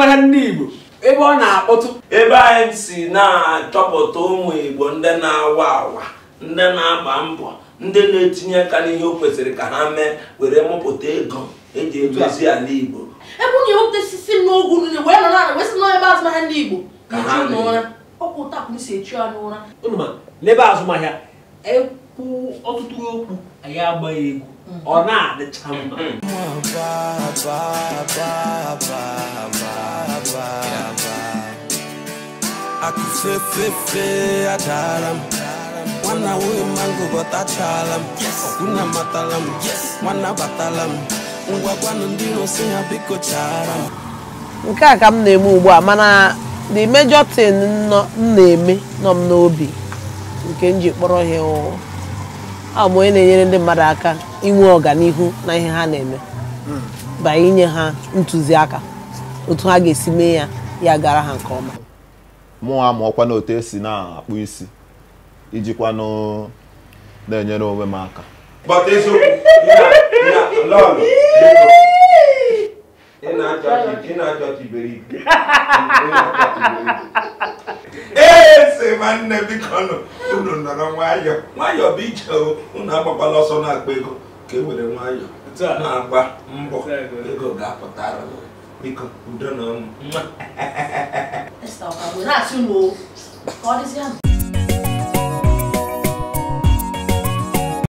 azụmahịa ndị Igbo ebe ọ na-akpọtụ ebe anyị si na-achọpụta ụmụ igbo ndị na-awa awa ndị na-agba mbọ ndị na-etinye aka n'ihe o kwesịrị ka ha mee were mụpụta ego eji edozi ala igbo ebe unu ewepụta sisi m n'ogu unu wee nọ na wee sị nọ ebe azụmahịa ndị Igbo Ka ha na-echi unu na-eme. ụra ọ bụ ụta ka m si echi anyị ụra unu ma n'ebe azụmahịa ekwu ọtụtụ okwu anyị agbaghị egwu ọ na-adịcha mma akụfefefe adara m nwanna nwunye mango bọtachala m ọkwụna matala m nwanna batala m ngwa gwanụ ndị iro si ha biko chara m nke a ka m na-eme ugbu a mana the major thing nọ- m na-eme nọ m n'obi nke m ji kpọrọ ihe ụwa ọ bụ onye na-enyere ndị mmadụ aka inwe ọganihu na ihe ha na-eme ba inye ha ntụziaka otu ha ga-esi mee ya ya gara ha nke ọma mụ amụọkwa na otu esi na-akpụ isi ijikwanụ na-enyere onwe m aka But eziokwu ị na- lọọlọ, biko. Ị na-achọ ọchị- ị na-achọ ọchị iberibe. Ị na-achọ ọchị iberibe. ee sị nwanne biko nụ unu nọrọ nwayọọ nwayọọ bụ ije o unu agbakwala ọsọ na-akpa ego ka e were nwayọọ Otu a. na-agba mbọ Otu a, ego. ego ga-apụtara unu. biko udo na ọṅụ Esta ọ ka wee na-asị unu o ka ọ dịzị ahụ